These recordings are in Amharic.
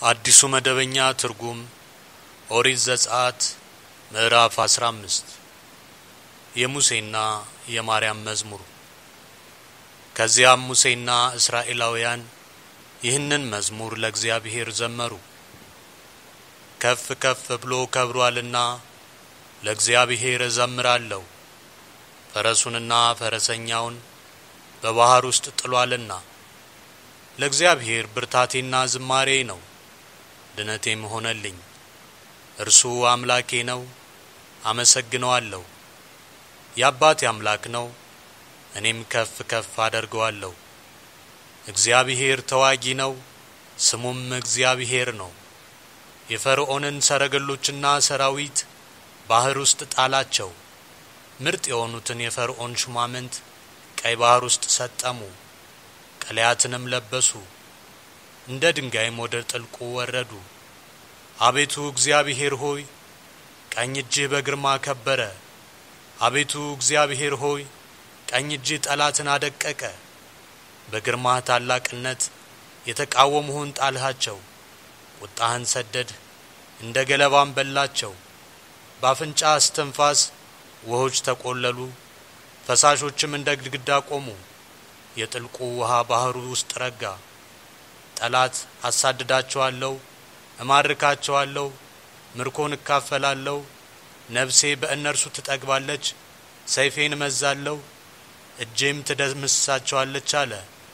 አዲሱ መደበኛ ትርጉም ኦሪት ዘጸአት ምዕራፍ 15 የሙሴና የማርያም መዝሙር። ከዚያም ሙሴና እስራኤላውያን ይህንን መዝሙር ለእግዚአብሔር ዘመሩ። ከፍ ከፍ ብሎ ከብሯልና ለእግዚአብሔር እዘምራለሁ፣ ፈረሱንና ፈረሰኛውን በባህር ውስጥ ጥሏልና። ለእግዚአብሔር ብርታቴና ዝማሬ ነው፣ ድነቴም ሆነልኝ። እርሱ አምላኬ ነው፣ አመሰግነዋለሁ። የአባቴ አምላክ ነው፣ እኔም ከፍ ከፍ አደርገዋለሁ። እግዚአብሔር ተዋጊ ነው፣ ስሙም እግዚአብሔር ነው። የፈርዖንን ሰረገሎችና ሰራዊት ባህር ውስጥ ጣላቸው። ምርጥ የሆኑትን የፈርዖን ሹማምንት ቀይ ባህር ውስጥ ሰጠሙ። ቀለያትንም ለበሱ፣ እንደ ድንጋይም ወደ ጥልቁ ወረዱ። አቤቱ እግዚአብሔር ሆይ ቀኝ እጅህ በግርማ ከበረ። አቤቱ እግዚአብሔር ሆይ ቀኝ እጅህ ጠላትን አደቀቀ። በግርማህ ታላቅነት የተቃወሙህን ጣልሃቸው። ቁጣህን ሰደድ፣ እንደ ገለባም በላቸው። በአፍንጫ እስትንፋስ ውሆች ተቆለሉ፣ ፈሳሾችም እንደ ግድግዳ ቆሙ። የጥልቁ ውሃ ባህሩ ውስጥ ረጋ። ጠላት አሳድዳቸዋለሁ፣ እማርካቸዋለሁ፣ ምርኮን እካፈላለሁ። ነፍሴ በእነርሱ ትጠግባለች፣ ሰይፌን እመዛለሁ፣ እጄም ትደምሳቸዋለች አለ።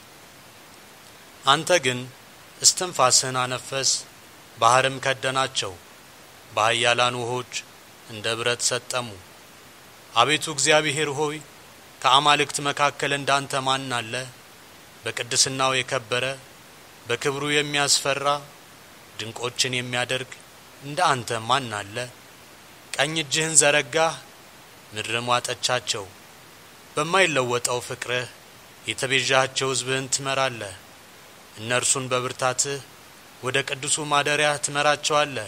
አንተ ግን እስትንፋስህን አነፈስ፣ ባህርም ከደናቸው፣ በኃያላን ውሆች እንደ ብረት ሰጠሙ። አቤቱ እግዚአብሔር ሆይ ከአማልክት መካከል እንዳንተ ማን አለ? በቅድስናው የከበረ በክብሩ የሚያስፈራ ድንቆችን የሚያደርግ እንደ አንተ ማን አለ? ቀኝ እጅህን ዘረጋህ፣ ምድርም ዋጠቻቸው። በማይለወጠው ፍቅርህ የተቤዣቸው ሕዝብህን ትመራለህ። እነርሱን በብርታትህ ወደ ቅዱሱ ማደሪያህ ትመራቸዋለህ።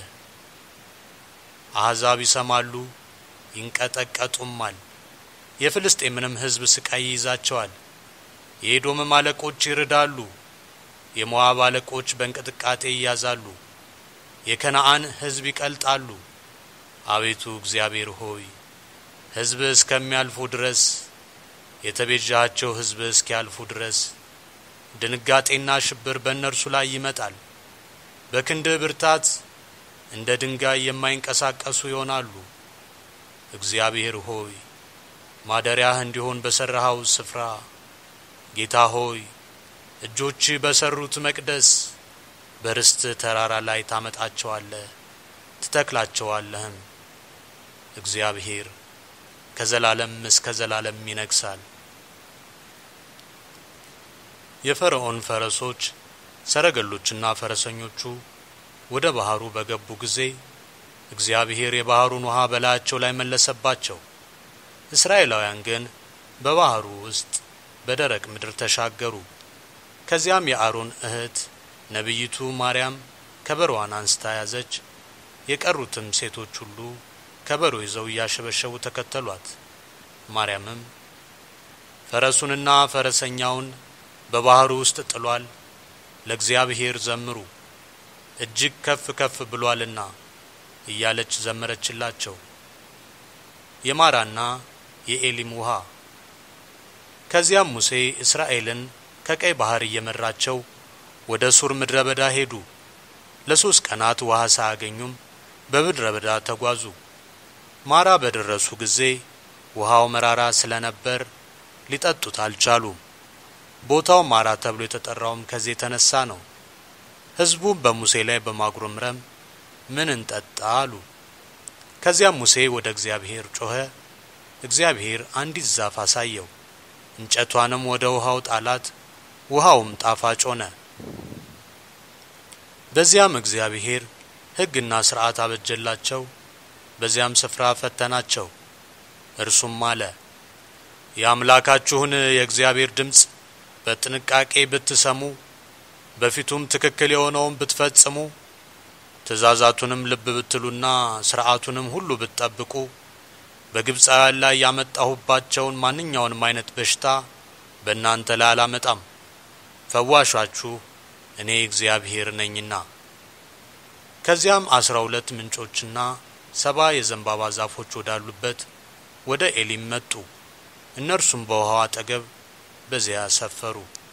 አሕዛብ ይሰማሉ ይንቀጠቀጡማል። የፍልስጤምንም ሕዝብ ስቃይ ይይዛቸዋል። የኤዶምም አለቆች ይርዳሉ። የሞዓብ አለቆች በእንቅጥቃጤ ይያዛሉ። የከነአን ሕዝብ ይቀልጣሉ። አቤቱ እግዚአብሔር ሆይ ሕዝብ እስከሚያልፉ ድረስ የተቤዣቸው ሕዝብ እስኪያልፉ ድረስ ድንጋጤና ሽብር በእነርሱ ላይ ይመጣል። በክንድህ ብርታት እንደ ድንጋይ የማይንቀሳቀሱ ይሆናሉ። እግዚአብሔር ሆይ ማደሪያህ እንዲሆን በሠራኸው ስፍራ ጌታ ሆይ እጆች በሰሩት መቅደስ በርስት ተራራ ላይ ታመጣቸዋለህ ትተክላቸዋለህም። እግዚአብሔር ከዘላለም እስከ ዘላለም ይነግሳል። የፈርዖን ፈረሶች ሰረገሎችና ፈረሰኞቹ ወደ ባህሩ በገቡ ጊዜ እግዚአብሔር የባህሩን ውሃ በላያቸው ላይ መለሰባቸው። እስራኤላውያን ግን በባህሩ ውስጥ በደረቅ ምድር ተሻገሩ። ከዚያም የአሮን እህት ነቢይቱ ማርያም ከበሮዋን አንስታ ያዘች። የቀሩትም ሴቶች ሁሉ ከበሮ ይዘው እያሸበሸቡ ተከተሏት። ማርያምም ፈረሱንና ፈረሰኛውን በባህሩ ውስጥ ጥሏል፣ ለእግዚአብሔር ዘምሩ፣ እጅግ ከፍ ከፍ ብሏልና እያለች ዘመረችላቸው። የማራና የኤሊም ውሃ። ከዚያም ሙሴ እስራኤልን ከቀይ ባህር እየመራቸው ወደ ሱር ምድረ በዳ ሄዱ። ለሶስት ቀናት ውሃ ሳያገኙም በምድረ በዳ ተጓዙ። ማራ በደረሱ ጊዜ ውሃው መራራ ስለነበር ሊጠጡት አልቻሉም። ቦታው ማራ ተብሎ የተጠራውም ከዚህ የተነሳ ነው። ሕዝቡም በሙሴ ላይ በማጉረምረም ምን እንጠጣ አሉ። ከዚያም ሙሴ ወደ እግዚአብሔር ጮኸ። እግዚአብሔር አንዲት ዛፍ አሳየው። እንጨቷንም ወደ ውሃው ጣላት፣ ውሃውም ጣፋጭ ሆነ። በዚያም እግዚአብሔር ሕግና ሥርዓት አበጀላቸው። በዚያም ስፍራ ፈተናቸው። እርሱም አለ የአምላካችሁን የእግዚአብሔር ድምፅ በጥንቃቄ ብትሰሙ፣ በፊቱም ትክክል የሆነውን ብትፈጽሙ ትእዛዛቱንም ልብ ብትሉና ሥርዓቱንም ሁሉ ብትጠብቁ በግብፃውያን ላይ ያመጣሁባቸውን ማንኛውንም አይነት በሽታ በእናንተ ላይ አላመጣም። ፈዋሻችሁ እኔ እግዚአብሔር ነኝና። ከዚያም አስራ ሁለት ምንጮችና ሰባ የዘንባባ ዛፎች ወዳሉበት ወደ ኤሊም መጡ። እነርሱም በውሃው አጠገብ በዚያ ሰፈሩ።